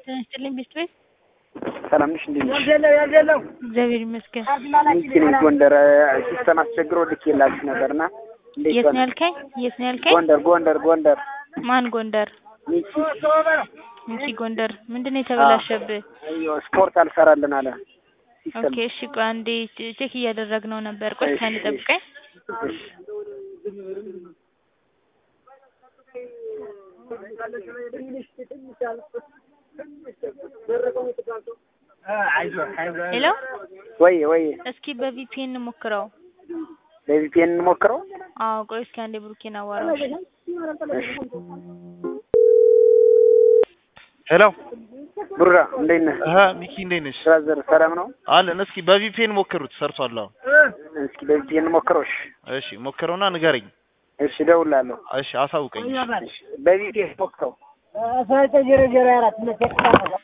ጤና ይስጥልኝ ቤት ቤት ሰላም ነሽ? እንዴት ነሽ? እግዚአብሔር ይመስገን። ሚኪ ነኝ ጎንደር። ሲስተም አስቸግሮ ልኬላችሁ ነበርና እንዴት የት ነው ሆነ? ያልከኝ? የት ነው ያልከኝ? ጎንደር ጎንደር ጎንደር ማን ጎንደር? ሚኪ እንቺ ጎንደር ምንድን ነው የተበላሸብህ? አዮ ስፖርት አልሰራልን አለ ሲስተም። ኦኬ እሺ ቆይ አንዴ ቼክ እያደረግነው ነበር። ቆይ እሺ፣ እስኪ ጠብቀኝ። እሺ። ሄሎ ወይ ወይ እስኪ በቪፒኤን ሞክረው። በቪፒኤን እንሞክረው። አዎ ቆይ እስኪ አንዴ ብሩኬን አዋራው። እሺ። ሄሎ ብሩራ እንዴት ነህ? አሀ ሚኪ እንዴት ነሽ? ብራዘር ሰላም ነው? አለን። እስኪ በቪፒኤን ሞክሩት ሰርቷል። አሁን እስኪ በቪፒኤን እንሞክረው። እሺ እሺ ሞክረውና ንገረኝ። እሺ፣ እደውልልሃለሁ። እሺ አሳውቀኝ። እሺ፣ በቪፒኤን ሞክረው። አስራ ዘጠኝ ዜሮ ዜሮ አራት